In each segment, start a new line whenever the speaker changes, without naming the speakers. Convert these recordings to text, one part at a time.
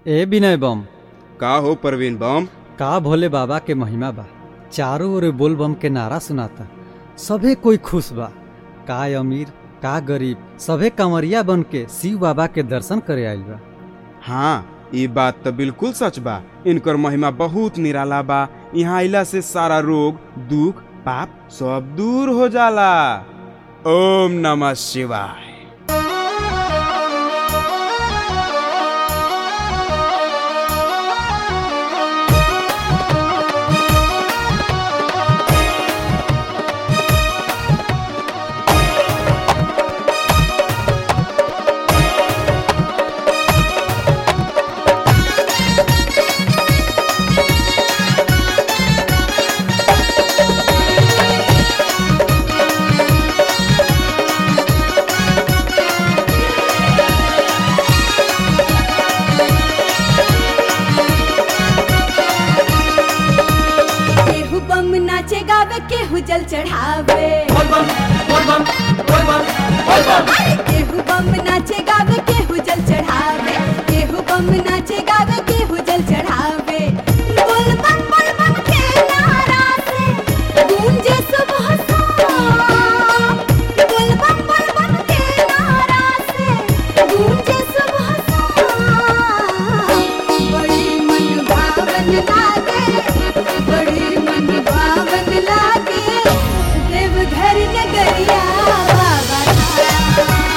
ए विनय बम
का हो परवीन बम
का भोले बाबा के महिमा बा चारों ओर बोल बम के नारा सुनाता सभे कोई खुश बा का अमीर का गरीब सभे कंवरिया बन के शिव बाबा के दर्शन करे आइल बा
हाँ ये बात तो बिल्कुल सच बा इनकर महिमा बहुत निराला बा यहाँ आइला से सारा रोग दुख पाप सब दूर हो जाला ओम नमः शिवाय
केहू बम नाचे गावे केहू जल चढ़ावे अरे केहू बम नाचे गावे केहू जल चढ़ावे केहू बम नाचे गावे केहू जल चढ़ावे बोल बम बोल बम के नारा से गूंजे सुबह शाम बोल बम बोल बम के नारा से गूंजे सुबह शाम बड़ी मन भावन लागे बड़ी मन भावन लागे देवघर नगरिया बाबा धाम।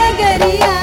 नगरिया